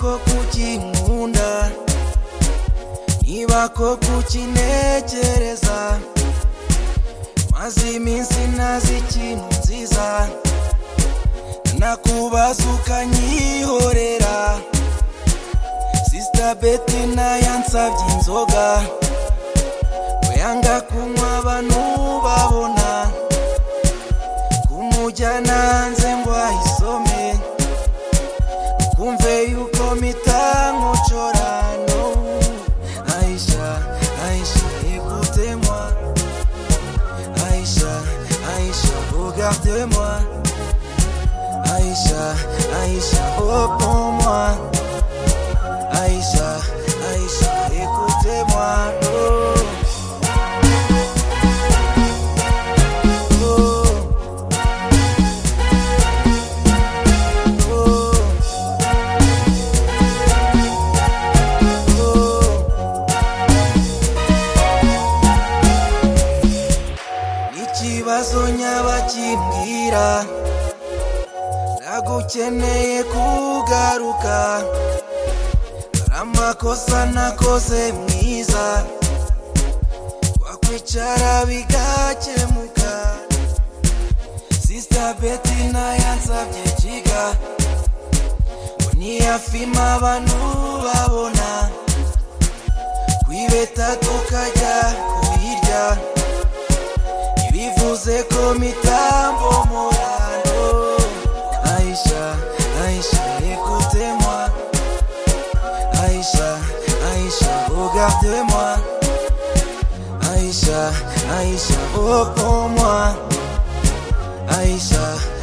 ko kukinkunda niba ko kukinekereza maze iminsi ntazi ikintu nziza nakubaza ukanyihorera sisita beti nayansabye inzoga yanga kunywa abantu babona kumujyana hanze ngo ayisome kumve yuko mitankocora no aisha aisha écoutez moi aisha aisha regardez moi aisha aisha reprends moi aisha aisha écoutez moi oh. ikibazo nyabakimbwira nagukeneye kugaruka hari amakosa nakoze mwiza wakwicara bigakemuka sisita beti nayansabye jiga ngo niyafima abantu babona kwibeta tukajya kubirya bivuze ko mitambo morano aisha aisha écoutez moi aisha aisha regardez moi aisha aisha reprends moi aisha